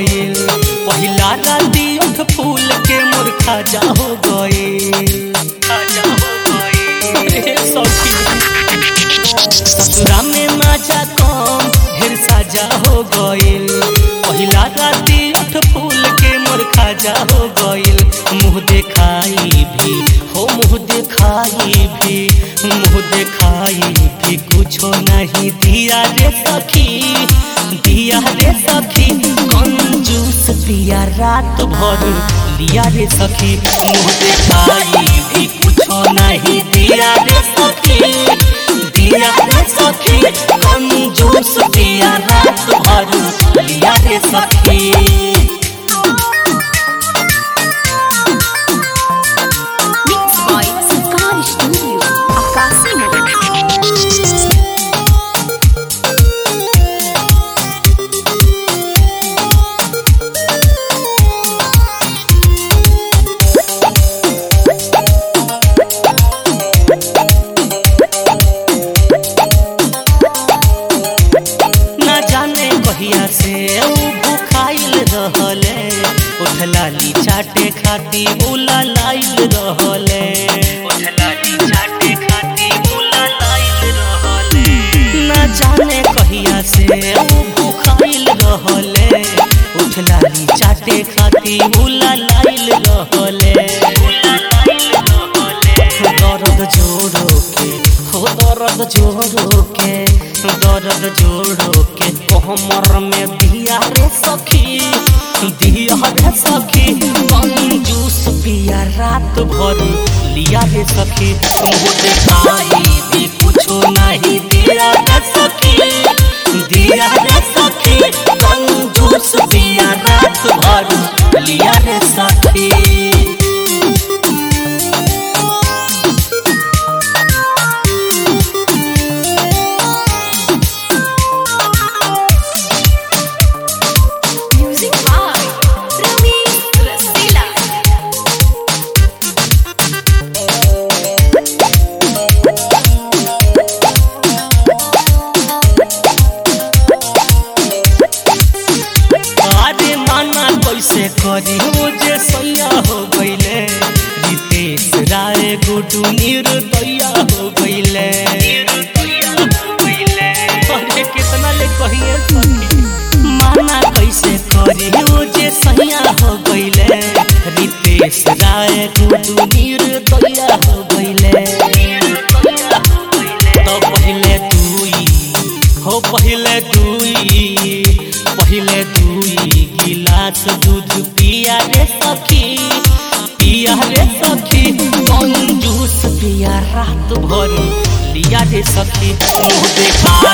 गइल पहिला राती उठ फूल के मोर खाजा हो गइल खाजा हो गइल रे सखी ससुरा में मजा कम ढेर साजा हो गइल पहिला राती उठ फूल के मोर खाजा हो गइल मुँह देखाई भी हो मुँह देखाई भी मुँह देखाई भी कुछो नहीं दिया रे सखी दिया रे सखी कंजूस पिया रात भर लिया रे सखी मुँह देखाई भी कुछो नहीं दिया रे सखी दिया रे सखी कंजूस पिया रात भर लिया रे सखी Mixed by Sarkar Studio, Akasimo. ना जाने कहिया से ऊ भूखाइल रहले उठलाली चाटे खाती उला लाइल रहले उठलाली चाटे खाती उला लाइल रहले ना जाने कहिया से ऊ भूखाइल रहले उठलाली चाटे खाती उला लाइल रहले उला लाइल रहले दर्द जोड़ो के हो दर्द जोड़ो के दर्द जोड़ो के कमर में दिया रे सखी दिया रे सखी कंजूस पिया रात भर लिया रे सखी मुँह देखाई भी कुछो नहीं दिया रे सखी दिया रे सखी कंजूस पिया रात भर लिया रे सखी Music by Ramesh Rasila. अरे माना कैसे करी हो जे सैया हो गईले रितेश राय गुडू निर्दया हो गईले अरे कितना ले कहिए सखी माना कैसे करी हो जे सैया हो गईले रितेश राय गुडू निर्दया हो गईले तो पहले दुई हो पहले दुई पहले दुई गिलास दूध पिया रे सखी पिया रे सखी कंजूस पिया रात भर लिया रे सखी मुँह देखा